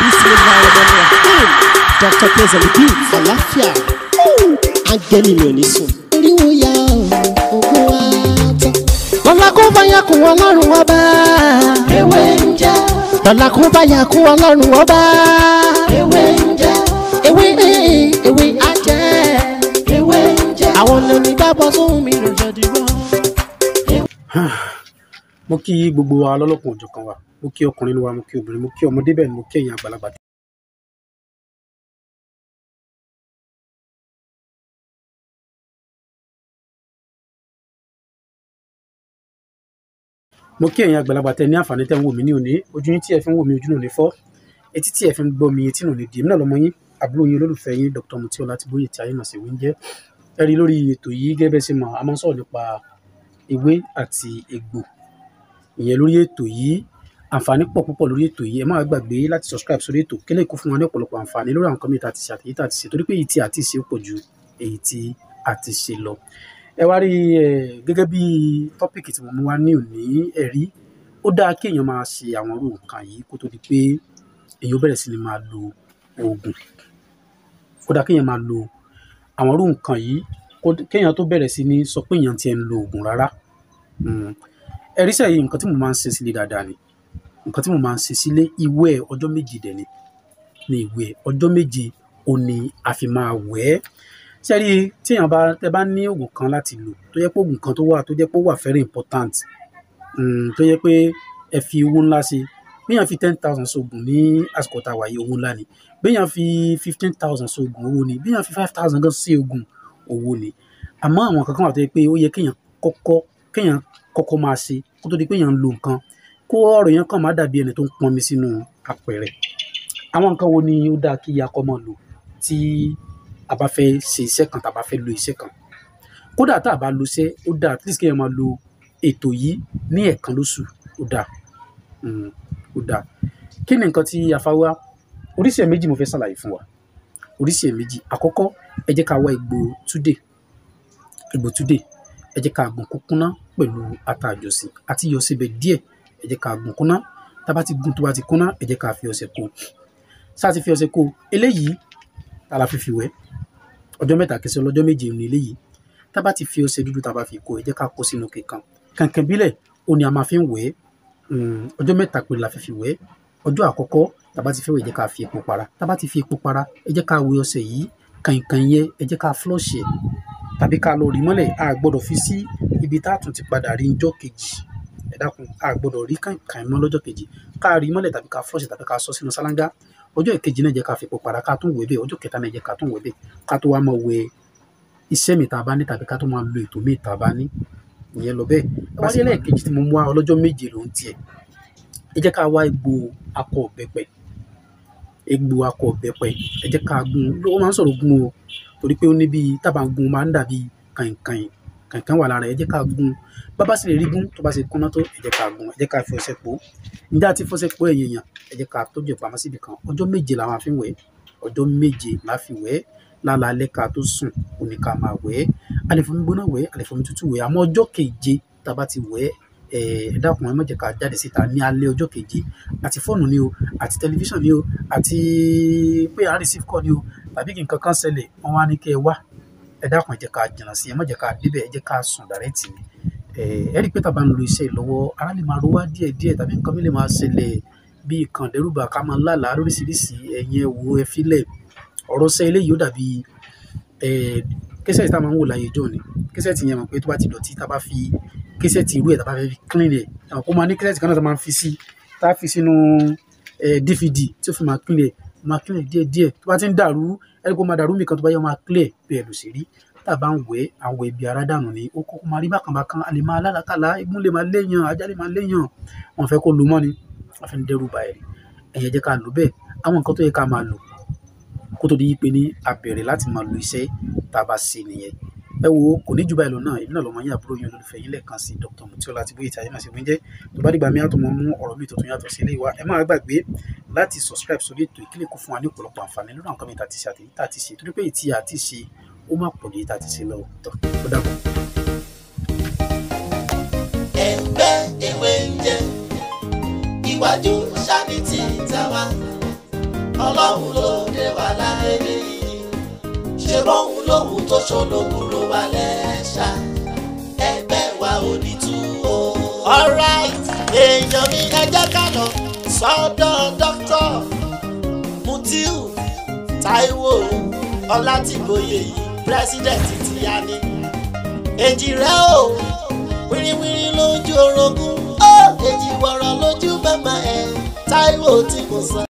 bismillahirrahmanirrahim dr pezeli beat àlàáfíà áńgẹ́lì mi ò ní sùn. eriwo ya ogun wa tán. lọ́la kó bá yà kún ọlọ́run ọba. ewé ń jẹ́. lọ́la kó bá yà kún ọlọ́run ọba. ewé ń jẹ́. ewé ewé ajẹ́. ewé ń jẹ́. àwọn lèmi gbàgbọ́ sóhun mi ló jẹ́ dìbò. mo kí gbogbo wa lọ́lọ́kùn òjọ̀kan wa mo kí ọkùnrin wa mo kí obìnrin mo kí ọmọdé bẹ́ẹ̀ ni mo kí ẹ̀yin àgbàlagbà. mo kí ẹ̀yin àgbàlagbà tẹ ní àǹfààní tẹ́ ń wò mí ní òní ojú yín tí ẹ fi ń wò mí ojú náà ní fọ́ etí tí ẹ fi ń gbọ́ mi etí náà ní dì mí náà lọ́mọ yín àbúrò yín olólùfẹ́ yín Dr. Mutiola Tíbóyè tí ayé mọ̀ sí wíńjẹ́ ẹ rí lórí ètò yìí gẹ́gẹ́ bẹ́ẹ̀ ṣe mọ̀ a máa ń sọ̀rọ̀ nípa ewé àti egbò ìyẹn lórí ètò yìí àǹfààní pọ̀ púpọ̀ lórí ètò yìí ẹ má gbàgbé láti subscribe sórí ètò kílẹ̀ kó fún wa ní ọ̀pọ̀lọpọ̀ àǹfààní lórí àwọn kọ́míìtì àti ṣe àtẹ̀yí tá a ti ṣe torí pé èyí tí a ti ṣe ó pọ̀ ju èyí tí a ti ṣe lọ. ẹ wá rí ẹ gẹ́gẹ́ bí tọ́pìkì tí mo mú wá ní òní ẹ̀rí ó dáa kí èèyàn máa ṣe àwọn irú nǹkan yìí kó tó di pé èèyàn bẹ̀rẹ̀ sí ni máa lo oògùn ó dáa kí èèyàn máa lo àwọn irú nǹkan yìí kéèyàn tó bẹ̀rẹ̀ sí ní sọ pé èèyàn ti ẹ̀ ń lo oògùn rárá ẹ̀rí sẹ́yìn nǹkan tí mo máa ń ṣe sílé dáadáa ni nǹkan tí mo máa ń ṣe sílé ìwẹ̀ ọjọ́ méje dẹ̀ ni ní ìwẹ̀ ọjọ́ méje ò ní a fi máa wẹ̀ ẹ́ sẹ́rí tí èèyàn bá tẹ bá ní oògùn kan láti lò tó yẹ pé oògùn kan tó wà tó jẹ́ pé ó wà very important tó yẹ pé ẹ fi owó ńlá ṣe béèyàn fi ten thousand sóògùn ní àsìkò tá a wà yìí owó ńlá ni béèyàn fi fifteen thousand sóògùn owó ni béèyàn fi five thousand gan sí oògùn owó ni àmọ́ àwọn kankan wà tó yẹ pé ó yẹ kéèyàn kọ́kọ́ kéèyàn kọ́kọ́ máa ṣe kó tó di pé èèyàn ń lo nǹkan kó ọ̀rọ̀ yẹn kàn má dàbí ẹni tó ń pọnmi sínú apẹ̀rẹ̀ àwọn nǹkan wo ni ó dáa kí akọ máa lò tí a bá fẹ́ ṣe iṣẹ́ kan tá a bá fẹ́ lo iṣẹ́ kan kódà tá a bá lo iṣẹ́ ó dáa at least kéèyàn máa lo ètò yìí ní ẹ̀ẹ̀kan lóṣù ó dáa ó dáa kí ni nǹkan tí a fa wá oríṣi ẹ̀ méjì mo fẹ́ ṣàlàyé fún wa oríṣi ẹ̀ méjì àkọ́kọ́ ẹ jẹ́ ká wá egbò túdè egbò túdè ẹ jẹ́ ká gùn kúkúná pẹ̀lú ata àjọsìn àti iyọ̀ síbẹ̀ díẹ̀ ẹ jẹ́ ká gùn kúná tá a bá ti gùn tó bá ti kúná ẹ jẹ́ ká fi ọṣẹ kó sáà ti fi ọṣẹ kó eléyìí tá a la fi fi wẹ̀ ọjọ́ mẹ́ta kẹsàn-án lọ́jọ́ méje ní eléyìí tá a bá ti fi ọṣẹ dúdú tá a bá fi kó ẹ jẹ́ ká kó sínú kíkan kànkàn bílẹ̀ ó ní a máa fi ń wẹ̀ ọjọ́ mẹ́ta péré la fi fi wẹ̀ ọjọ́ àkọ́kọ́ tá a bá ti fẹ́ wẹ̀ ẹ jẹ́ ká fi epo para tá a bá ti fi epo para ẹ jẹ́ ká wẹ̀ ọṣẹ yìí kànkàn yẹn ẹ jẹ́ ká flush ẹ̀ tàbí ká lọ rí mọ́lẹ̀ a gbọ́dọ̀ fi sí ibi tá a tún ti padà rí njọ́ kejì ẹ dákun a gbọ́dọ̀ rí kànkàn mọ́ lọ́jọ́ kejì ká rí mọ́lẹ̀ tàbí ká flush tàbí ká sọ sínú sálángá ọjọ́ ìkejì náà jẹ́ ká fi epo para ká tún wẹ̀ bẹ́ẹ̀ ọjọ́ kẹta náà jẹ́ ká tún wẹ̀ bẹ́ẹ̀ ká tó wá máa wẹ̀ iṣẹ́ mi tá a bá ní tàbí ká tó máa lo ètò mi tá a bá ní ìyẹn lọ bẹ́ẹ̀ bá sí ẹlẹ́ẹ̀kejì tí mo mú wá ọlọ́jọ́ méje ló ń tiẹ̀ ẹ jẹ́ ká wá egbò akọ ọ̀bẹ́pẹ egbò akọ ọ̀bẹ́pẹ ẹ jẹ́ ká gún ó máa ń sọ̀rọ̀ gún o torí pé ó ní bíi tábà gún máa ń dàbí kàìnkàìn kàìnkàìn wà lára ẹ jẹ́ ká gún bábá sì lè rí gún tó bá ṣe kúnná tó ẹ jẹ́ ká gún ẹ jẹ́ ká fi ọṣẹ pò ǹjẹ́ àti fọṣẹ pò ẹ̀yìn èèyàn ẹ jẹ́ ká tọ́jú ẹ̀ pamọ́ síbi kan ọjọ́ méje la máa fi wẹ̀ ọjọ́ méje la fi wẹ̀ lálaalẹ́ ká tó sùn ó ní ká máa wẹ̀ a lè fomi gbóná wẹ̀ a lè fomi tútù wẹ̀ àmọ́ ọjọ́ keje tá a bá ti wẹ̀ ẹ dákun ẹ má jẹ́ ká jáde síta ní alẹ́ ọjọ́ keje àti fóònù ni o àti tẹlifíṣàn ni o àti pé à ń receive call ni o tàbí kí nǹkan kan ṣẹlẹ̀ wọ́n wá ní kẹ́ ẹ wá ẹ dákun ẹ jẹ́ ká jìnnà sí ẹ má jẹ́ ká débẹ̀ ẹ jẹ́ ká sùn dàrẹ́tì ni ẹ rí i pé tàbá ń lo iṣẹ́ lọ́wọ́ ara lè máa ro wá díẹ̀ díẹ̀ tàbí nǹkan mi lè máa ṣẹlẹ̀ bíi kàn dẹ́rùbà ká máa lálàá lóríṣiríṣi ẹ̀yin ẹ wo ẹ filẹ̀ ọ̀rọ̀ ṣẹ́ eléyìí ó dàbí kẹsẹ̀tì tá a máa ń wò láyé ìjọ ni kẹsẹ̀tì yẹn mọ̀ pé tó bá ti dọ̀tí tá a bá fi kẹsẹ̀tì irú ẹ̀ tá a bá fẹ́ fi clean ẹ̀ àwọn kó máa ní kẹsẹ̀tì kan náà tá a máa fi sí tá a fi sínú dvd tí ó fi máa clean ẹ̀ máa clean ẹ̀ díẹ̀ díẹ̀ tó bá ti ń dàrú ẹni kó máa dàrú mi kan tó bá yẹ máa clear bẹ́ẹ̀ ló ṣe rí tá a bá ń wẹ̀ àwọn ibi ara dànù ni ó kọ́kọ́ máa rí bákan bákan a lè máa lálàkàlà igun lè máa léèyàn ajá lè máa léèyàn wọn fẹ́ kó lo mọ́ ni wọn fẹ́ ń dẹ́rù bà ẹ̀ ẹ̀yẹ jẹ́ ká lò bẹ́ẹ̀ àwọn nǹkan tó yẹ ká máa lò kó tó di pé ní a bẹ̀rẹ̀ láti máa lo iṣẹ́ tá a bá ṣe nìyẹn ẹ wo kò ní jù báyìí lọ náà èmi náà lọ́mọ yín àbúrò yín olólùfẹ́ yín lẹ́ẹ̀kan sí Dr. Mutiola Tíbóyè tí ayé máa ṣe wíńjẹ́ tó bá dìgbà mi àtọ̀ mọ́ mú ọ̀rọ̀ mi tuntun yàtọ̀ sí ilé wa ẹ má gbàgbé láti subscribe sórí ètò ìkílẹ̀ kó fún wa ní ọ̀pọ̀lọpọ̀ àǹfààní lórí àwọn kan mi ta ti ṣe àtẹ̀yí tá a ti ṣe torí pé ìtì àti ṣe ó má pọ̀ ní tá a ti ṣe lọ́wọ́ tó ó dàbọ̀. ẹgbẹ́ ewé ń jẹ́ iwájú ṣáàbì tí tàwa ọlọ́run ló dé wà láyé yìí ṣe bóun lòun tó ṣolókùrò wà lẹ́ṣà ẹgbẹ́ wa ò ní tú o. alright èèyàn mi ẹ jẹ́ ká lọ sọ́dọ̀ dókítà Mutiu Táíwò Ọlátìgbòye yìí pírẹsidẹ̀ntì ti yá ni èjì rẹ o wíríwírí lójú orogún ó èjì wọ̀rọ̀ lójú màmá ẹ̀ Táíwò tí kò sọ